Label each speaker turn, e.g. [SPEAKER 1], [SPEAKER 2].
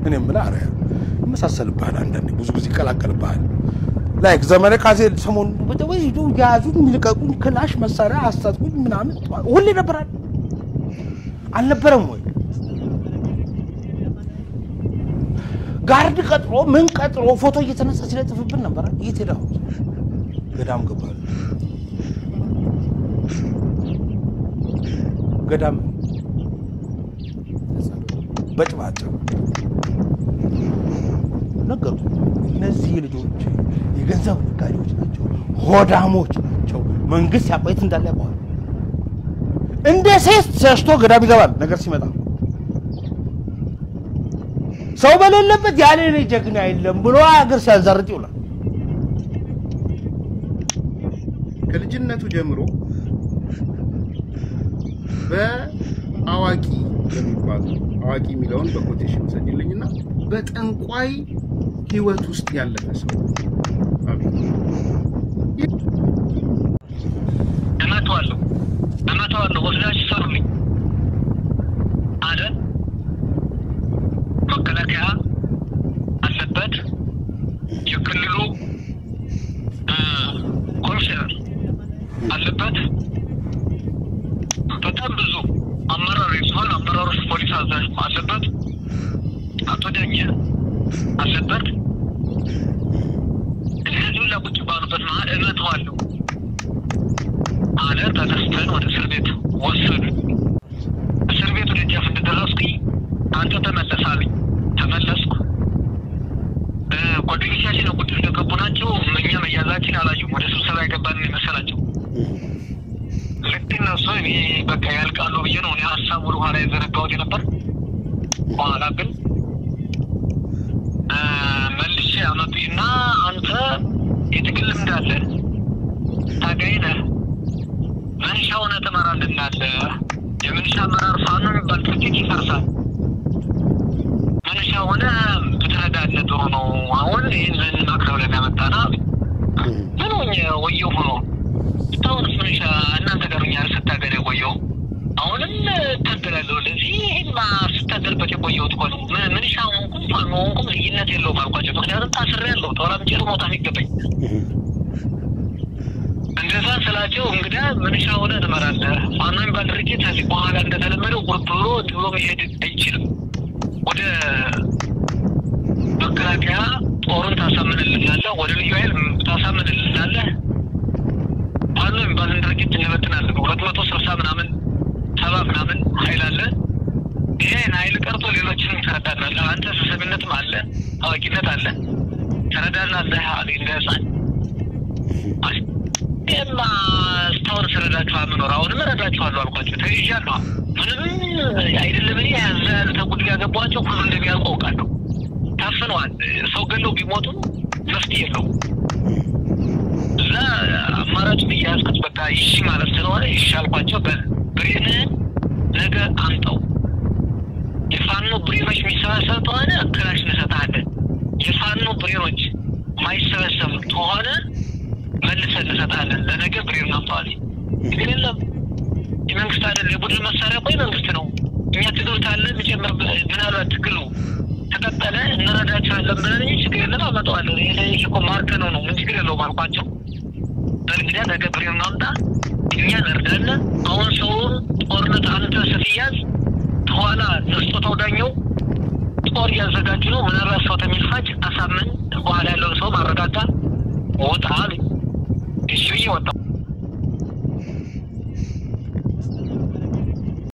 [SPEAKER 1] እኔ የምልህ አረ ይመሳሰልብሃል፣ አንዳንዴ ብዙ ጊዜ ይቀላቀልብሃል። ላይክ ዘመነ ካሴ ሰሞኑን ወይ ያዙኝ፣ ልቀቁኝ፣ ክላሽ መሳሪያ አስታጥቁኝ ምናምን ሁሌ ነበራል አልነበረም ወይ? ጋርድ ቀጥሮ ምን ቀጥሮ ፎቶ እየተነሳ ሲለጥፍብን ነበረ። የት ሄደ? አሁን ገዳም ገባል። ገዳም በጭባጭ ነገሩ። እነዚህ ልጆች የገንዘብ ነጋዴዎች ናቸው፣ ሆዳሞች ናቸው። መንግስት ያቆየት እንዳለ ያውቀዋል። እንደ ሴት ሸሽቶ ገዳም ይገባል ነገር ሲመጣ ሰው በሌለበት ያለ እኔ ጀግና የለም ብሎ ሀገር ሲያዛርጥ ይውላል።
[SPEAKER 2] ከልጅነቱ ጀምሮ በአዋቂ የሚባሉ አዋቂ የሚለውን በኮቴሽን ውሰድልኝና በጠንቋይ ህይወት ውስጥ ያለፈ ሰው አቤት
[SPEAKER 3] እመተዋለሁ እመተዋለሁ ወስዳችሁ ሰሩልኝ አይደል መከላከያ አለበት የክልሉ እ ኮሚሽነር አለበት በጣም ብዙ አመራር የዞን አመራሮች ፖሊስ አዛዥ አለበት አቶ ዳኘ አለበት እነዚህ ሁላ ቁጭ ባሉበት መሀል እመተዋለሁ አለ። ተነስተን ወደ እስር ቤት ወሰዱ። እስር ቤቱ ደጃፍ እንደደረስኩኝ አንተ ተመለስ አሉኝ። ተመለስኩ። እ ጓደኞቻችን ቁጭ እንደገቡ ናቸው። እኛ መያዛችን አላዩም። ወደ ስብሰባ የገባን የመሰላቸው ልክ እነሱ እኔ በቃ ያልቃሉ ብዬ ነው እኔ ሀሳብ ወደ ኋላ የዘነጋሁት የነበር። በኋላ ግን እ መልሼ አመጡኝና አንተ የትግል ልምድ አለ ታጋይ ነህ መንሻ ሆነ ትመራልናለህ። የመንሻ አመራር ፋኖ የሚባል ድርጅት ይፈርሳል። መንሻ ሆነ ብትረዳለህ ጥሩ ነው። አሁን ይህንን ማክረብ ለሚያመጣና ምን ሆኜ ወየው ሆኖ እስካሁንስ መንሻ እናንተ ጋር ኛ ስታገል የቆየው አሁንም እታገላለሁ። ለዚህ ይህማ ስታገልበት የቆየሁት እኮ ነው። ምን- ምንሻ ሆንኩም ፋኖ ሆንኩም ልዩነት የለውም አልኳቸው። ምክንያቱም ታስሬያለሁ። ተወራምጬ መውጣት የሚገባኝ እንደዛ ስላቸው እንግዳ ምንሻ ሆነ ትመራለህ። ፋኖ የሚባል ድርጅት ከዚህ በኋላ እንደተለመደው ቁርጥ ብሎ እንዲህ ብሎ መሄድ አይችልም። ወደ መከላከያ ጦሩን ታሳምንልናለህ፣ ወደ ልዩ ኃይል ታሳምንልናለህ። ፋኖ የሚባልን ድርጅት እንበትናለን። ሁለት መቶ ስልሳ ምናምን ሰባ ምናምን ኃይል አለ። ይሄን ኃይል ቀርቶ ሌሎችንም ትረዳናለህ። አንተ ስብሰብነትም አለ፣ ታዋቂነት አለ፣ ትረዳናለህ አለ እንደ ህፃን ይህማ እስካሁን ስረዳችሁ የምኖር አሁንም እረዳችኋለሁ አልኳቸው። ተይዣለሁ። ምንም አይደለም እኔ ያዘ ያሉት ጉድ ያገባቸው ሁሉ እንደሚያውቁ አውቃለሁ። ታፍነዋል። ሰው ገለው ቢሞቱ መፍትሄ የለውም። እዛ አማራጭ ብዬ ያዝኩት በቃ ይሺ ማለት ስለሆነ ይሺ አልኳቸው። በብሬንህን ነገ አምጠው የፋኖ ብሬኖች የሚሰበሰብ ከሆነ ክላሽ እንሰጥሃለን። የፋኖ ብሬኖች ማይሰበሰብ ከሆነ መልሰን እንሰጥሃለን። ለነገ ብሬን አምጠዋል። ግን የለም የመንግስት አይደል የቡድን መሳሪያ እኮ የመንግስት ነው። እኛ ትግል ካለ የሚጨምር ምናልባት ትግሉ ተቀጠለ እንረዳቸዋለን ብለን እንጂ ችግር የለም አመጣዋለን። ይሄ ይሄ እኮ ማርከ ነው ነው ምን ችግር የለውም አልኳቸው። በእንግዲያ ነገ ብሬን አምጣ እኛ እንርዳለን። አሁን ሰውን ጦርነት አንተ ስትያዝ ከኋላ ነስጦታው ዳኘው ጦር እያዘጋጁ ነው። ምናልባት ሰው ተሚልፋጭ አሳምን በኋላ ያለውን ሰው ማረጋጋት ወጣ አሉኝ።